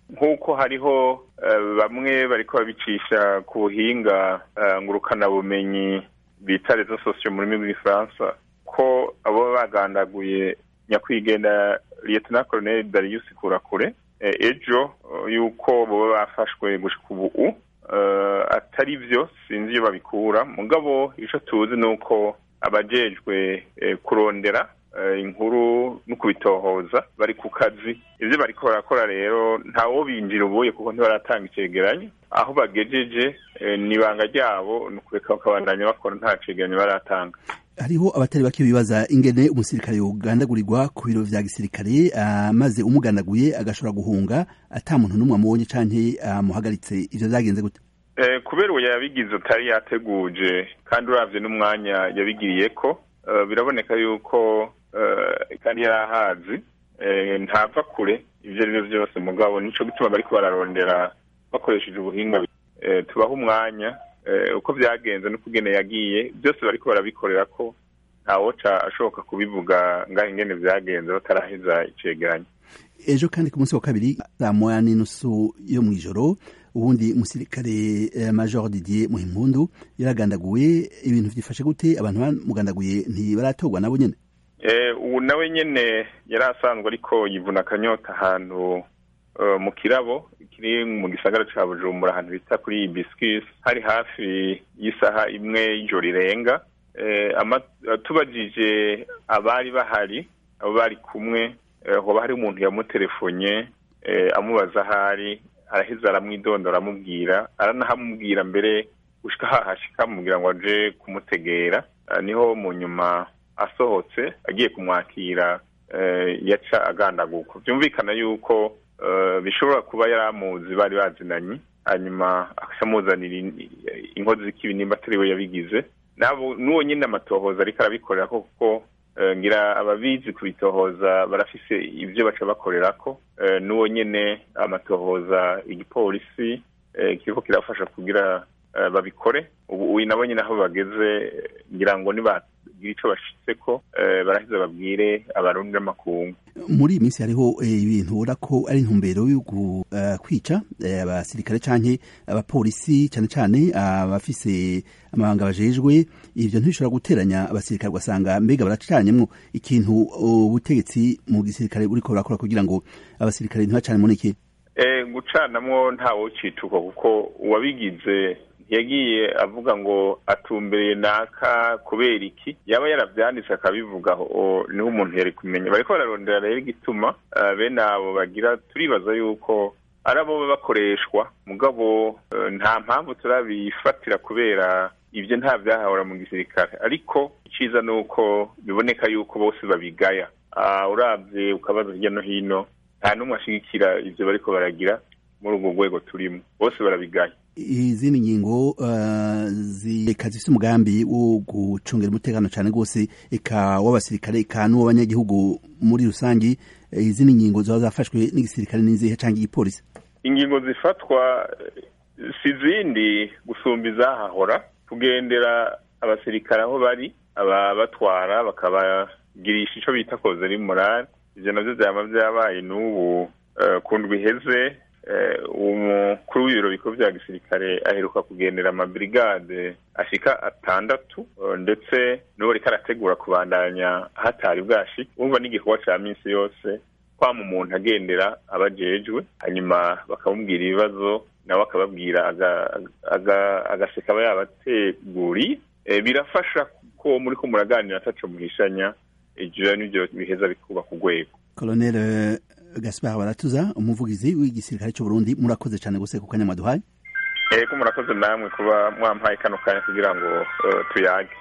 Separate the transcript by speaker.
Speaker 1: nk'uko hariho bamwe bariko babicisha ku buhinga ngurukanabumenyi bita rezo sosiyo mu rurimi rw'igifaransa ko abo bagandaguye nyakwigendera liyetona koroneli darius kurakure ejo yuko boba bafashwe gushika ubu atari byo sinzi iyo babikura mugabo icyo tuzi ni uko abajejwe kurondera inkuru no kubitohoza bari ku kazi ibyo bariko barakora rero ntawo binjira ubuye kuko ntibaratanga icegeranyo aho bagejeje ni ibanga ryabo ni ukureka bakabandanya bakora nta cegeranyo baratanga
Speaker 2: hariho abatari bake bibaza ingene umusirikare yogandagurirwa ku biro vya gisirikare maze umugandaguye agashobora guhunga ata muntu n'umwe amubonye canke amuhagaritse ivyo vyagenze gute
Speaker 1: kubera uwo yabigize utari yateguje kandi uravye n'umwanya yabigiriyeko biraboneka yuko kandi yari ahazi ntava kure ivyo ari vyo vyose mugabo nico gituma bariko bararondera bakoresheje ubuhinga tubaha umwanya uko byagenze no kugene yagiye byose bariko barabikorera ko ntawoca ashoboka kubivuga ngaho ingene byagenze bataraheza icegeranyo
Speaker 2: ejo kandi ku munsi wa kabiri saa moya n'inusu yo mu ijoro ubundi umusirikare major didier muhimpundu yaragandaguye ibintu vyifashe gute abantu bamugandaguye ntibaratorwa nabo nyene
Speaker 1: ubu nawe nyene yari asanzwe ariko yivuna akanyota ahantu mu kirabo kiri mu gisagara ca bujumbura ahantu bita kuri ibiskis hari hafi y'isaha imwe y'ijoro rirenga tubajije abari bahari abo bari kumwe hoba hari umuntu yamuterefonye amubaza ahari araheza aramwidondora amubwira aranahamubwira mbere gushika hahashika amubwira ngo aje kumutegera niho mu nyuma asohotse agiye kumwakira yaca agandaguka byumvikana yuko bishobora kuba yari amuzi bari bazinanye hanyuma akamuzanira inkozi z'ikibi nimba atari we yabigize n'uwo nyine amatohoza ariko arabikorera kuko ngira ababizi kubitohoza barafise ibyo baca bakorera ko n'uwo nyine amatohoza igipolisi kiriko kirafasha kugira babikore ubu nabo nyine aho bageze ngira ngo niba gira ico bashitseko baraheza babwire abarundi n'amakungu
Speaker 2: muri iyi minsi hariho ibintu ubona ko ari intumbero yo kwica abasirikare canke abapolisi cane cane abafise amabanga bajejwe ivyo ntibishobora guteranya abasirikare ugasanga mbega baracanyemwo ikintu ubutegetsi mu gisirikare buriko burakora kugira ngo abasirikare ntibacane muri iki
Speaker 1: gucanamwo ntawocituka kuko uwabigize yagiye avuga ngo atumbereye naka kubera iki yaba yaravyanditse akabivugaho niho umuntu yari kumenya bariko bararondera rero igituma bene abo bagira turibaza yuko ari abo bakoreshwa mugabo nta mpamvu turabifatira kubera ibyo nta vyahahora mu gisirikare ariko iciza ni uko biboneka yuko bose babigaya uravye ukabaza hirya no hino nta n'umwe ashigikira ivyo bariko baragira muri urwo rwego turimo bose barabigaya
Speaker 2: izindi ngingo uh, zika zifite umugambi wo gucungira umutekano cyane rwose eka w'abasirikare eka n'uw'abanyagihugu muri rusangi izindi ngingo ziba zafashwe n'igisirikare n'izihe cyangwa igipolisi
Speaker 1: ingingo zifatwa si zindi gusumba izahahora kugendera abasirikare aho bari ababatwara bakabagirisha ico bita kozeri morale ivyo navyo vyama vyabaye n'ubu uh, ku ndwi iheze umukuru w'ibiro bikuru vya gisirikare aheruka kugendera amabrigade ashika atandatu ndetse n'uwo riko arategura kubandanya hatari bwashi wumva n'igikorwa ca minsi yose kwama umuntu agendera abajejwe hanyuma bakamubwira ibibazo nawe akababwira agaseka aba yabateguriye birafasha ko muriko muraganira ataco muhishanya ivyo nivyo biheza bikubaka urwego
Speaker 2: colonel gaspar baratuza umuvugizi w'igisirikare cy'u Burundi murakoze cyane gose ku kanya mwaduhaye
Speaker 1: eko murakoze namwe kuba mwampaye kano kanya kugira ngo tuyage